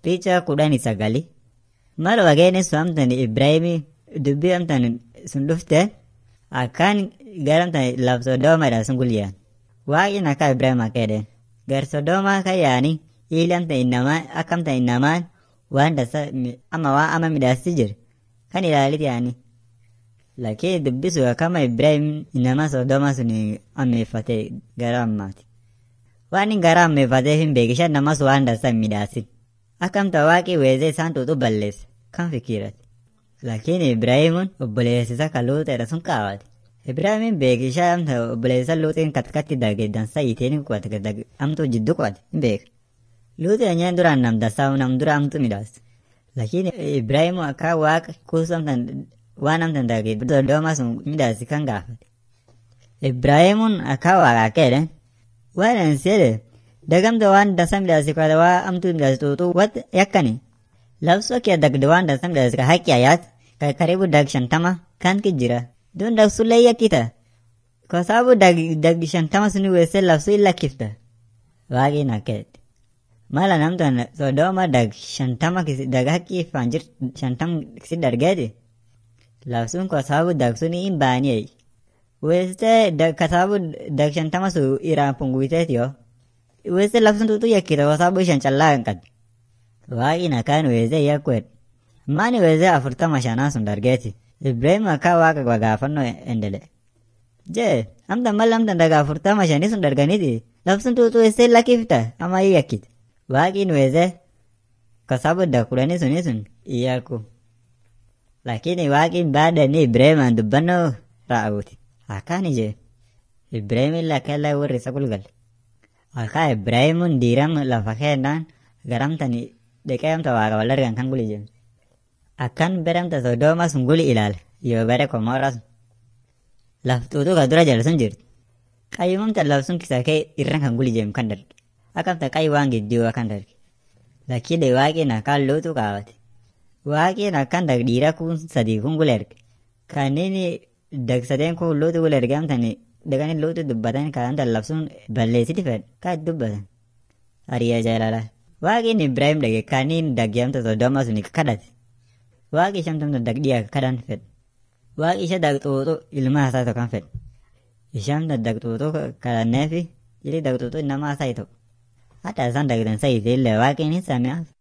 Picha kudhanii sagali. Mal wageenis sun amtan Ibraahimii dubbii amtan sun dhufte akkaan gara amtan laf Sodoomaadha sun gulyaan. Waaqni akka Ibraahim akka jedheen. Gar Sodoomaa kan yaani ili amtan innamaan akka amtan innamaan waan dasa ama waan ama midhaasti jiru kan ilaalit yaani. Lakini dubbisu akkama Ibraahim innamaa Sodoomaa sun ammeeffate gara ammaati. Waan inni gara ammeeffatee hin beekishan namas waan dasa hin midhaasin. Akkamta waaqii weezee isaan tuutu balleesse kan fikiirate. Lakini Ibraahimuun obboleessisa kan luuxeedha sun kaawwate. Ibraahimin beekishaa amta obboleessa luuxiin katkatti dage dansa hiiteen qubate amtuu jiddu qubate hin beeka. Luuxeen nyeen duraan nam dasaa nam dura amtu midhaas. Lakini Ibraahimu akka waaqa kuusu amtan waan amtan dage dooma sun midhaasi kan gaafate. Ibraahimuun akka waaqa akka jedhan waan ani seede dagamta waan dasa midhaasi kwata waa amtu midhaasi tuutu wat yakkani. Labsoo kee dagde waan dasa midhaasi ka haqqi ayaat ka karibu dag shantama kan ki jira. Dun dag sullee yakkita. Kwa sababu dag dag shantama suni weesse labsuu illa kifta. Waaqin akka jedhe. Mala namtan sodooma dag shantama kisi dag haqqi faan jir shantam kisi dargeeti. Labsuun kwa sababu dag suni hin baaniyee. Weesse ka sababu dag shantama su iraan punguiteeti yoo. Weesse labsuun tuutu yakkita kwa sababu shan callaa hin qabdi. Waaqin akkaan weesse yakkuedha. Maani weesse afurtama shanaa sun dargeeti. Ibrahim akka waaqa gaafannoo endele. Jee, amta mal amta daga afurtama shanii sun darganiti. Labsuun tuutu weesse lakkifta ama hin yakkite. Waaqin weesse kwa sababu dag kudhanii suni sun iyyaku. Lakini waaqin baadani Ibrahimaan dubbannoo raawuti. Akkaan ije. Ibrahim lakkella warri isa gulgalle. Akka Ibrahimuun diiram lafa kennaan garamtani dhiqee amta waaqa wal argan kan guli jenne. Akkan beramta Sodooma sun guli ilaale yoo bare Komoora sun. Laftuutu ka dura jala sun jirti. Qayyumamta laf sun kisa kee irran kan guli jenne kan darge. Akkamta qayyi waan gidduu kan darge. Lakkide waaqin akkaan luutu kaawwate. Waaqin akkan dag dhiira kun sadii kun gula erge. Kanneen dag sadeen kun luutu gula erge amtani daganii luutu dubbatan kan labsuun balleessiti fedhe kan dubbatan. Ariyaa jaalala. Waaqin Ibraahim dhage kaniin dagyamta Sodooma sun kadhate. Waaqi shamtamta dagdhiyaa kadhan fedhe. Waaqi isha dagxuuxu ilma isaa tokko kan fedhe. Ishamta dagxuuxu kadhanneefi jiri dagxuuxu namaa isaa ta'u. Hatta isaan dagdan sayite illee waaqin hin sami'aaf.